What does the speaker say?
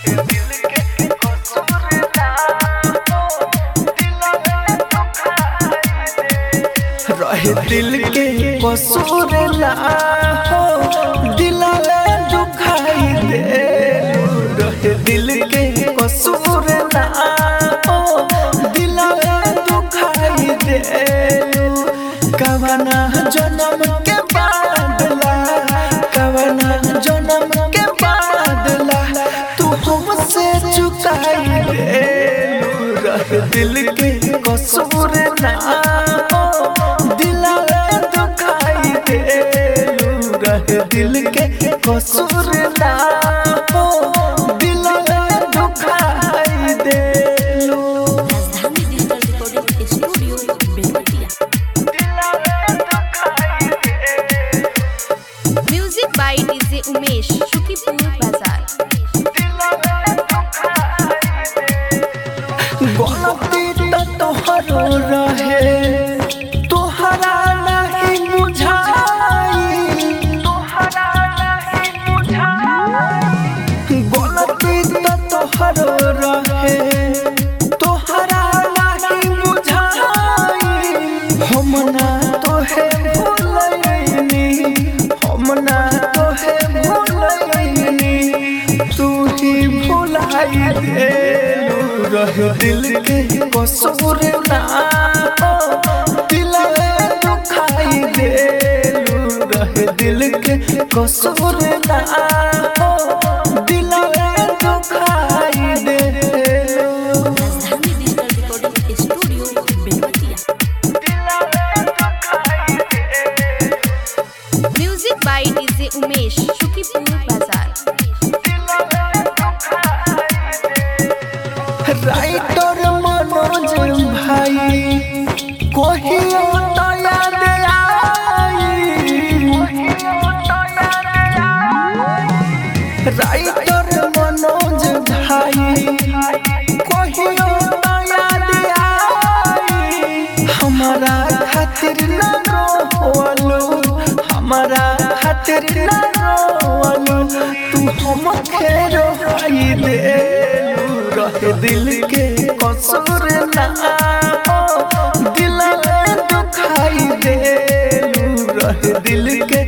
रहे दिल के कसूर ना हो दिलवे दुखाई दे रहे दिल के कसूर ना हो दिलवे दुखाई दे कवना जन्म के बादला कवना जन्म के बादला तू हमसे चुकाई दे रहे दिल के कसूर ना हो दिलवे दुखाई दे रहे दिल के कसूर ना हो दिलवे दुखाई दे Rajdhani digital recording studio Belwatia music by DJ Umesh Shukipur बाजार गलती तो तोहरो रहे तोहरा नहीं बुझाई तोहरा नहीं बुझाई गलती तो तोहरो रहे तोहरा नहीं बुझाई हम ना तोहे भूलैनी हम ना तोहे भूलैनी तू ही भुलाई देलू रह दिल के कसूर ना हो दिलवे दुखाई देलू रह दिल के कसूर ना हो दिलवे दुखाई देलू Rajdhani digital recording studio Belwatia music by DJ Umesh Shukipur बाजार राइटर मनोज भाई कहियो तो याद आई राइटर मनोज भाई कहियो तो याद आई हमारा खातिर न रोवलो हमारा खातिर न रोवलो तू हमके रोई दे रहे दिल के कसूर ना हो दिल में दुखाई दे रहे दिल के